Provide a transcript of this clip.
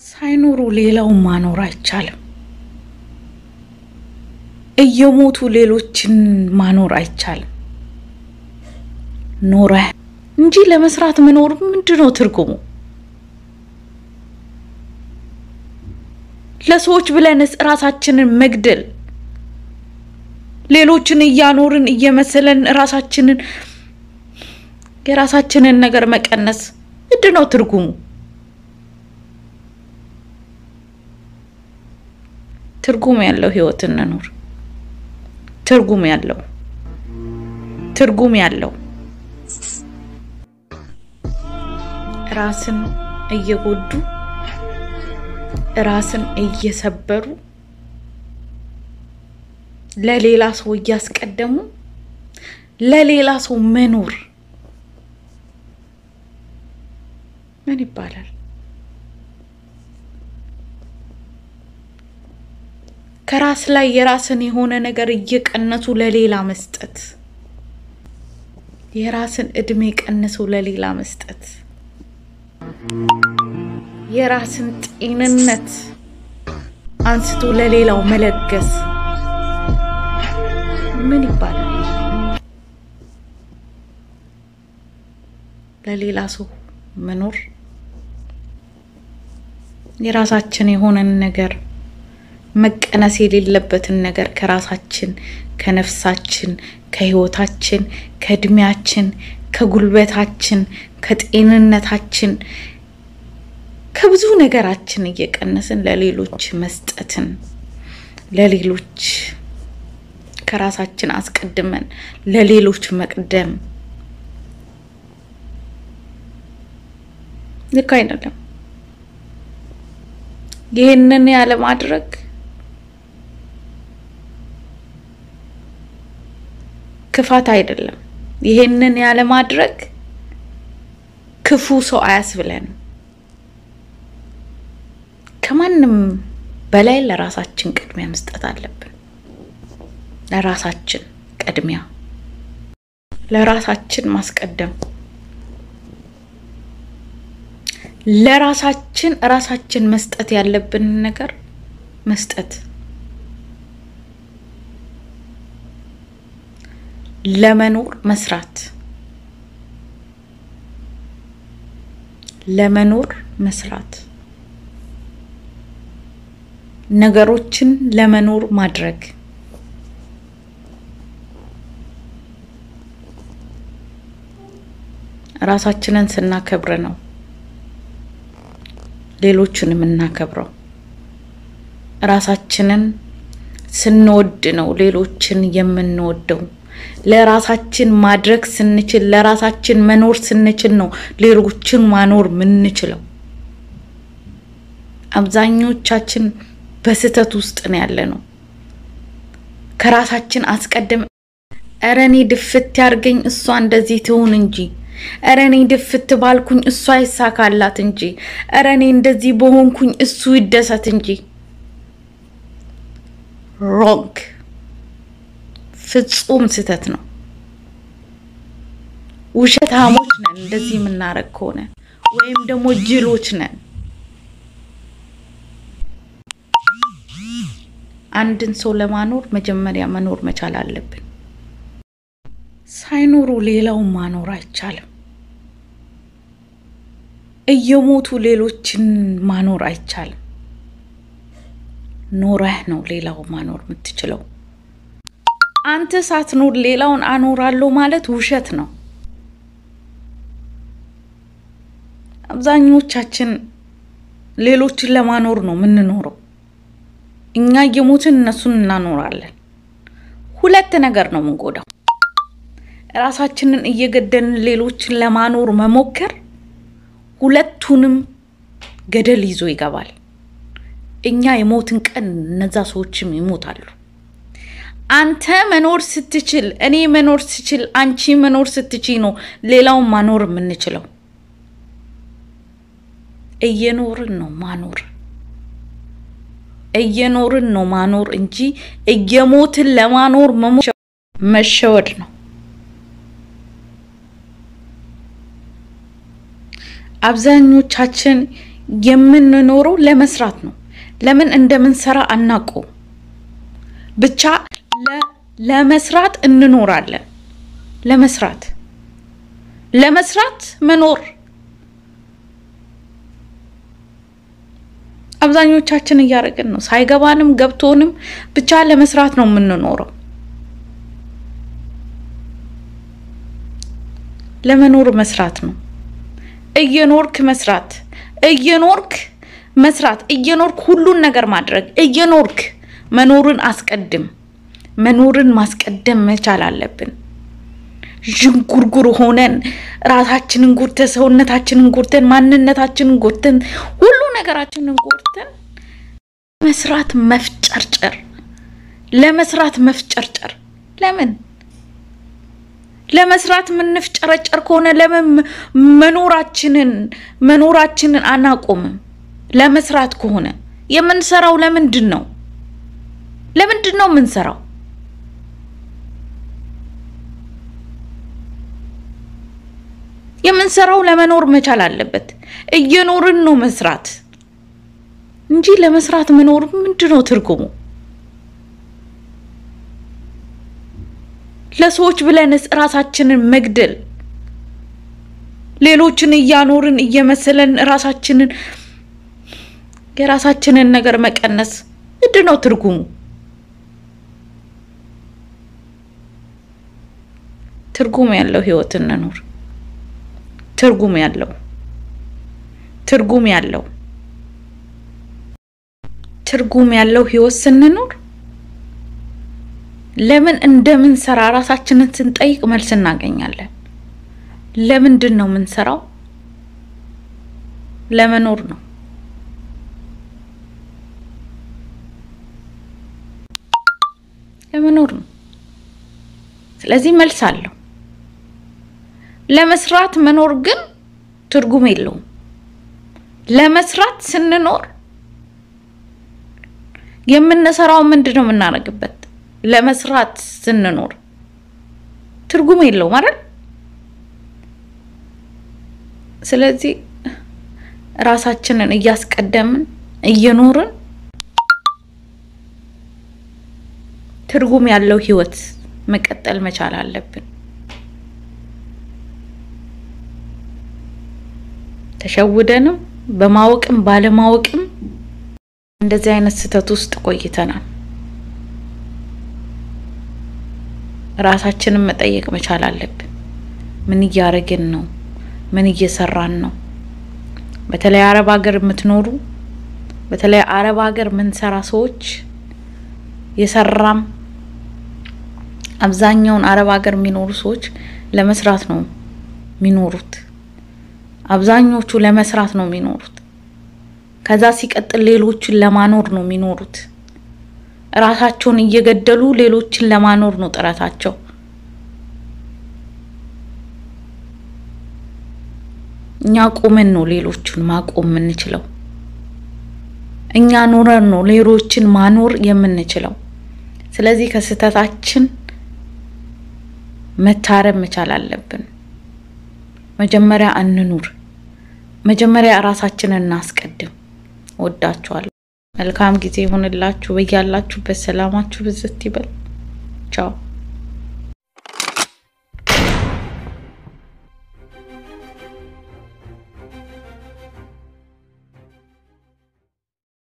ሳይኖሩ ሌላውን ማኖር አይቻልም። እየሞቱ ሌሎችን ማኖር አይቻልም። ኖረህ እንጂ ለመስራት መኖር ምንድን ነው ትርጉሙ? ለሰዎች ብለንስ ራሳችንን መግደል፣ ሌሎችን እያኖርን እየመሰለን ራሳችንን የራሳችንን ነገር መቀነስ ምንድን ነው ትርጉሙ? ትርጉም ያለው ህይወት እንኑር። ትርጉም ያለው ትርጉም ያለው ራስን እየጎዱ ራስን እየሰበሩ ለሌላ ሰው እያስቀደሙ ለሌላ ሰው መኖር ምን ይባላል? ከራስ ላይ የራስን የሆነ ነገር እየቀነሱ ለሌላ መስጠት፣ የራስን እድሜ ቀንሰው ለሌላ መስጠት፣ የራስን ጤንነት አንስቶ ለሌላው መለገስ ምን ይባላል? ለሌላ ሰው መኖር የራሳችን የሆነን ነገር መቀነስ የሌለበትን ነገር ከራሳችን ከነፍሳችን ከህይወታችን ከእድሜያችን ከጉልበታችን ከጤንነታችን ከብዙ ነገራችን እየቀነስን ለሌሎች መስጠትን ለሌሎች ከራሳችን አስቀድመን ለሌሎች መቅደም ልክ አይደለም። ይህንን ያለ ማድረግ ክፋት አይደለም። ይህንን ያለ ማድረግ ክፉ ሰው አያስብለንም። ከማንም በላይ ለራሳችን ቅድሚያ መስጠት አለብን። ለራሳችን ቅድሚያ፣ ለራሳችን ማስቀደም፣ ለራሳችን ራሳችን መስጠት ያለብንን ነገር መስጠት ለመኖር መስራት ለመኖር መስራት ነገሮችን ለመኖር ማድረግ ራሳችንን ስናከብር ነው ሌሎችን የምናከብረው። ራሳችንን ስንወድ ነው ሌሎችን የምንወደው። ለራሳችን ማድረግ ስንችል ለራሳችን መኖር ስንችል ነው ሌሎችን ማኖር ምንችለው። አብዛኞቻችን በስህተት ውስጥ ነው ያለ ነው። ከራሳችን አስቀድም እረ እኔ ድፍት ያርገኝ እሷ እንደዚህ ትሁን እንጂ፣ እረ እኔ ድፍት ባልኩኝ እሷ ይሳካላት እንጂ፣ እረ እኔ እንደዚህ በሆንኩኝ እሱ ይደሰት እንጂ። ሮንግ ፍጹም ስህተት ነው። ውሸታሞች ነን እንደዚህ የምናረግ ከሆነ ወይም ደግሞ ጅሎች ነን። አንድን ሰው ለማኖር መጀመሪያ መኖር መቻል አለብን። ሳይኖሩ ሌላውን ማኖር አይቻልም። እየሞቱ ሌሎችን ማኖር አይቻልም። ኖረህ ነው ሌላው ማኖር የምትችለው። አንተ ሳትኖር ሌላውን አኖራለሁ ማለት ውሸት ነው። አብዛኞቻችን ሌሎችን ለማኖር ነው የምንኖረው። እኛ እየሞትን እነሱን እናኖራለን። ሁለት ነገር ነው የምንጎዳው። ራሳችንን እየገደልን ሌሎችን ለማኖር መሞከር ሁለቱንም ገደል ይዞ ይገባል። እኛ የሞትን ቀን እነዛ ሰዎችም ይሞታሉ። አንተ መኖር ስትችል፣ እኔ መኖር ስችል፣ አንቺ መኖር ስትችይ ነው ሌላውን ማኖር የምንችለው። እየኖርን ነው ማኖር እየኖርን ነው ማኖር እንጂ እየሞትን ለማኖር መሸወድ ነው። አብዛኞቻችን የምንኖረው ለመስራት ነው። ለምን እንደምንሰራ አናውቀውም። ብቻ ለመስራት እንኖራለን። ለመስራት ለመስራት መኖር አብዛኞቻችን እያደረግን ነው። ሳይገባንም ገብቶንም ብቻ ለመስራት ነው የምንኖረው። ለመኖር መስራት ነው። እየኖርክ መስራት እየኖርክ መስራት እየኖርክ ሁሉን ነገር ማድረግ እየኖርክ መኖርን አስቀድም። መኖርን ማስቀደም መቻል አለብን። ዥንጉርጉር ሆነን ራሳችንን ጎድተን ሰውነታችንን ጎድተን ማንነታችንን ጎድተን ሁሉ ነገራችንን ጎድተን መስራት መፍጨርጨር፣ ለመስራት መፍጨርጨር። ለምን ለመስራት የምንፍጨረጨር ከሆነ ለምን መኖራችንን መኖራችንን አናቆምም? ለመስራት ከሆነ የምንሰራው ለምንድን ነው? ለምንድን ነው የምንሰራው? የምንሰራው ለመኖር መቻል አለበት። እየኖርን ነው መስራት እንጂ ለመስራት መኖር ምንድን ነው ትርጉሙ? ለሰዎች ብለንስ ራሳችንን መግደል፣ ሌሎችን እያኖርን እየመሰለን ራሳችንን የራሳችንን ነገር መቀነስ ምንድን ነው ትርጉሙ? ትርጉም ያለው ህይወት እንኖር። ትርጉም ያለው ትርጉም ያለው ትርጉም ያለው ህይወት ስንኖር ለምን እንደምንሰራ ራሳችንን ስንጠይቅ መልስ እናገኛለን። ለምንድን ነው የምንሰራው? ለመኖር ነው። ለመኖር ነው። ስለዚህ መልስ አለው። ለመስራት መኖር ግን ትርጉም የለውም። ለመስራት ስንኖር የምንሰራው ምንድን ነው የምናደርግበት? ለመስራት ስንኖር ትርጉም የለውም አይደል? ስለዚህ ራሳችንን እያስቀደምን እየኖርን ትርጉም ያለው ህይወት መቀጠል መቻል አለብን። ተሸውደንም በማወቅም ባለማወቅም እንደዚህ አይነት ስህተት ውስጥ ቆይተናል። ራሳችንን መጠየቅ መቻል አለብን። ምን እያደረግን ነው? ምን እየሰራን ነው? በተለይ አረብ ሀገር የምትኖሩ በተለይ አረብ ሀገር የምንሰራ ሰዎች የሰራም አብዛኛውን አረብ ሀገር የሚኖሩ ሰዎች ለመስራት ነው የሚኖሩት። አብዛኞቹ ለመስራት ነው የሚኖሩት። ከዛ ሲቀጥል ሌሎችን ለማኖር ነው የሚኖሩት። ራሳቸውን እየገደሉ ሌሎችን ለማኖር ነው ጥረታቸው። እኛ ቆመን ነው ሌሎቹን ማቆም የምንችለው። እኛ ኖረን ነው ሌሎችን ማኖር የምንችለው። ስለዚህ ከስህተታችን መታረም መቻል አለብን። መጀመሪያ እንኑር። መጀመሪያ ራሳችንን እናስቀድም። ወዳችኋለሁ። መልካም ጊዜ ይሆንላችሁ። በያላችሁበት ሰላማችሁ ብዝት ይበል። ቻው